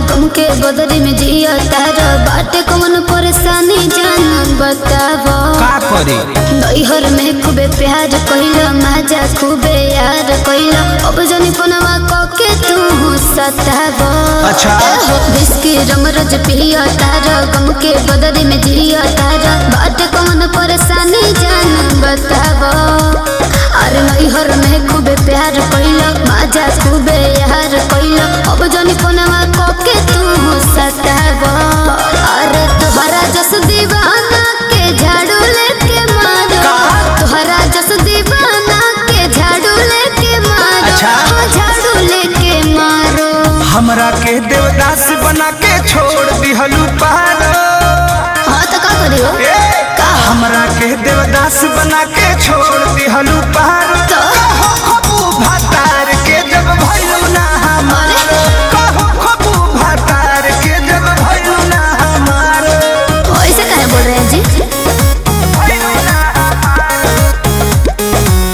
गम के बदरी में जिया तारा बाटे कौन परेशानी जान बतावो का करे नैहर में खूबे प्यार कइला माजा खूबे यार कइला अब जनी पनवा कके तू सतावो अच्छा। विस्की रम रज पिया तारा गम के बदरी में जिया तारा बाटे कौन परेशानी जान बतावो अरे नैहर में खूबे प्यार कइला माजा खूबे यार कइला अब जनी पनवा कके तू सतावो अरे तोहरा जस दीवाना के झाड़ू लेके मारो तोहरा जस दीवाना के झाड़ू लेके मारो अच्छा। हाँ, झाड़ू लेके मारो हमरा के देवदास बना के छोड़ दिहलू पारो हाँ तो का करियो ए, हमरा के देवदास बना के छोड़ दिहलू पारो तो खबू भातार के जब भइलू ना हमारो कहो खबू भातार के जब भइलू ना हमारो ऐसे काहे बोल रहे हैं जी भइलू ना हमारो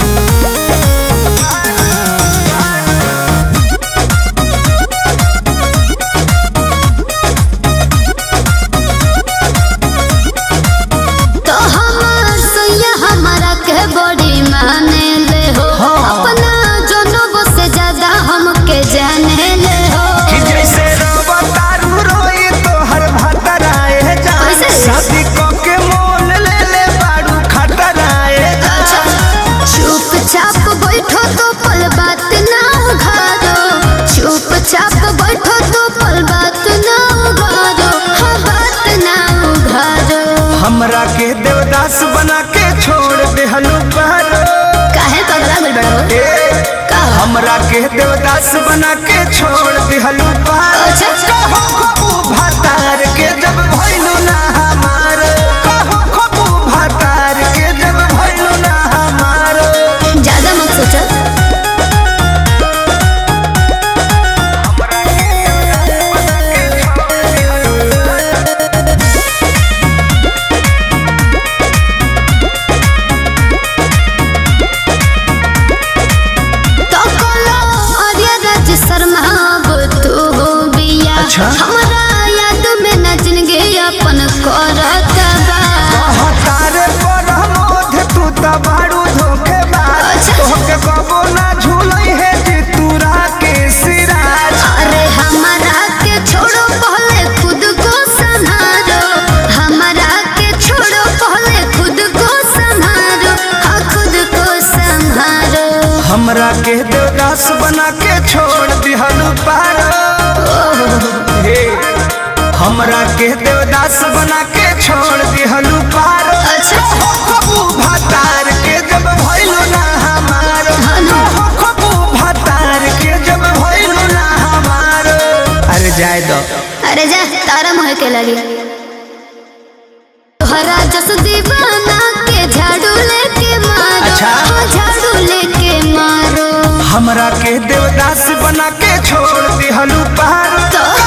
तो हमार सैया हमारा के बड़ी माने ले हो अपना जनों से ज्यादा हमके जाने ले हो कि जैसे रवा तारू रोई तोहर भतराए जान कैसे? शादी क के मोल ले ले बारू खतराए जान चुपचाप बैठो तो पल बात ना उघारो चुपचाप बैठो तो पल बात ना उघारो हाँ बात ना उघारो हमरा के देवदास बना के छोड़ देहलू पारो काहे पगला गइल बड़ा हो ए, का हमरा के देवदास बना के छोड़ देहलू पारो अच्छा। कहो खबू भातार के जब भइलू ना हमार कहो खबू भातार के जब भइलू ना हमार ज्यादा मत सोचो तो कोलो आर्या राज शर्मा अब तू हो बिया अच्छा। हमरा याद में न जिंदगी अपन करत बा तारे पर मोध तू त बारू धोखेबाज अच्छा। तोहके कबो ना झूलई है जे तूरा के सिराज अरे हमारा के छोड़ो पहले खुद को संभालो हमारा के छोड़ो पहले खुद को संभालो हाँ खुद को संभालो हमरा के देवदास बना के छोड़ दिहलू पारो हे हमरा के देवदास बना के छोड़ दिहलू पारो अच्छा। हो खबू भातार के जब भइलू ना हमारो हाँ ना। हो खबू भातार के जब भइलू ना हमारो अरे जाए दो अरे जा तारा मोह के लगी तोहरा जस दीवाना के झाड़ू लेके मारो अच्छा। हाँ, झाड़ू लेके मारो हमरा के देवदास बना के छोड़ दिहलू पारो तो